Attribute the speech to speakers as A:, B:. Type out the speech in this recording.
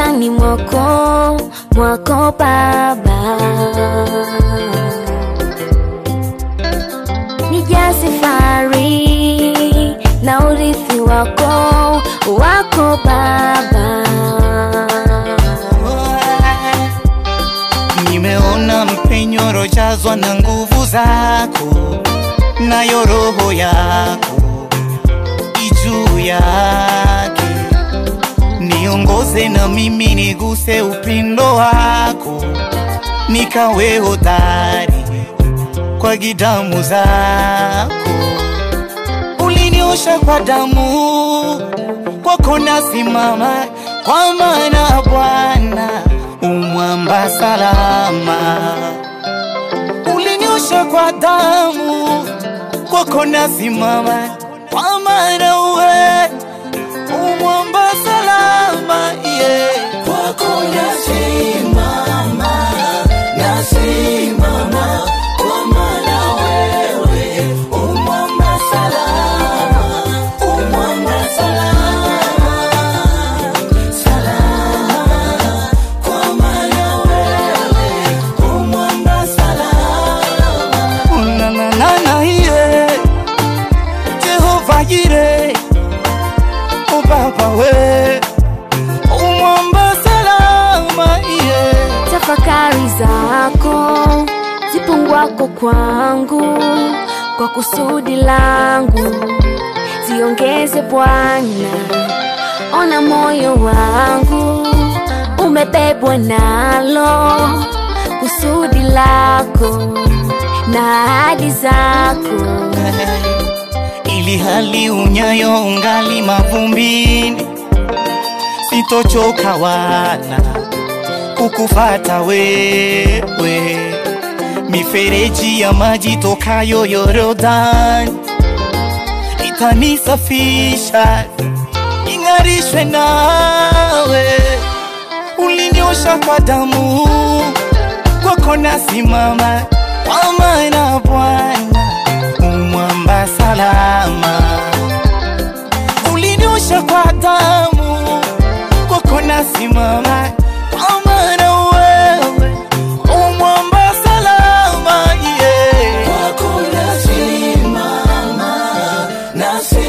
A: mikononi mwako mwako Baba, nija safari na urithi wako wako Baba.
B: Nimeona mpenyo rojazwa na nguvu zako, nayo roho yako ijuu yake. Niongoze na mimi niguse upendo wako, nikawe hodari kwa gidamu zako. Uliniosha kwa damu, kwako nasimama, kwa maana Bwana umwamba salama. Uliniosha kwa damu, kwako nasimama, kwa maana uwe umwamba salama, yeah. Kwako nasimama, nasimama, kwa maana wewe umwamba salama, umwamba salama, salama, kwa maana wewe umwamba salama. Na na na na yeah. Jehova Jire, o Baba we, umwamba salama yeah.
A: Tafakari zako zipungwako kwangu kwa kusudi langu, ziongeze Bwana. Ona moyo wangu umebebwa nalo kusudi lako na ahadi zako.
B: ili hali unyayo ungali mavumbini, sitochoka wala kukufata wewe. Mifereji ya maji tokayo Yorodani itanisafisha, ing'arishwe nawe. Uliniosha kwa damu, kwako nasimama, kwa maana Bwana umwamba salama. Uliniosha kwa damu, kwako nasimama, kwa maana wewe umwamba salama, yeah. Kwako nasimama, nasimama